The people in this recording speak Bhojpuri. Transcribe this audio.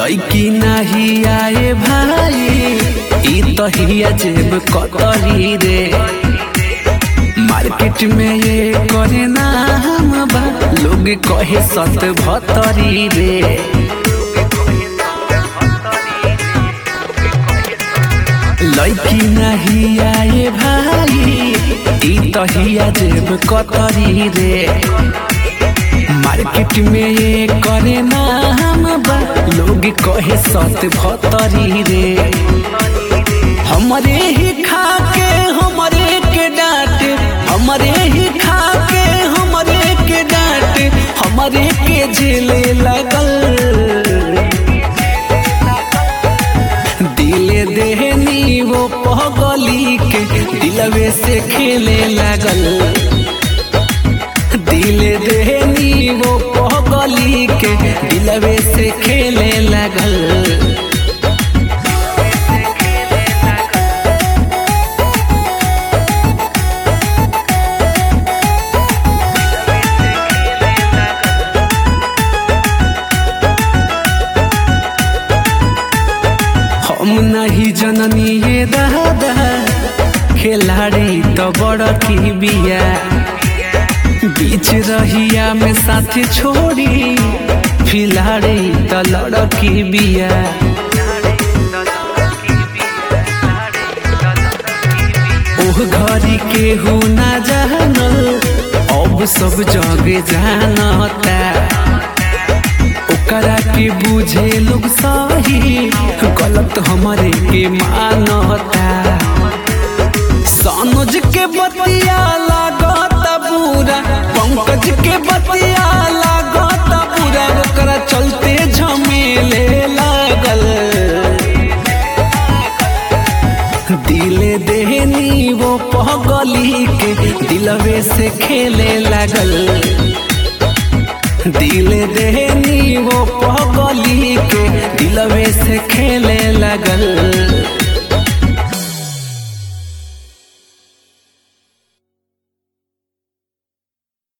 लड़की नहीं आए भाई ई तो हिया जेब कतरी रे मार्केट में ये करे ना हम बा लोग कहे सत भतरी रे लड़की नहीं आए भाई ई तो हिया जेब कतरी रे मार्केट में ये करे ना हम बा लोग कहे सत भतरी रे हमरे ही खा के हमरे के डांटे हमरे ही खा के हमरे के डांटे हमरे के झेले लगल दिले देहनी वो पगली के दिलवे से खेले लगल दिले देहनी वो पगली के दिलवे से खेले लगल हम नहीं जननी ये दादा खिलाड़ी तो बड़ की बिया बीच रहिया में साथी छोड़ी फिलाड़ी तो लड़की बिया ओह घरी के हो ना जानल अब सब जग जानता ओकरा के बुझे लोग सही गलत हमारे के मानता सनोज के बतिया लागत बुरा पंकज के बतिया लागत बुरा ओकरा चलते झमेले लागल दिले देहनी वो पगली के दिलवे से खेले लागल दिले देहनी वो पगली के दिलवे से खेले लगल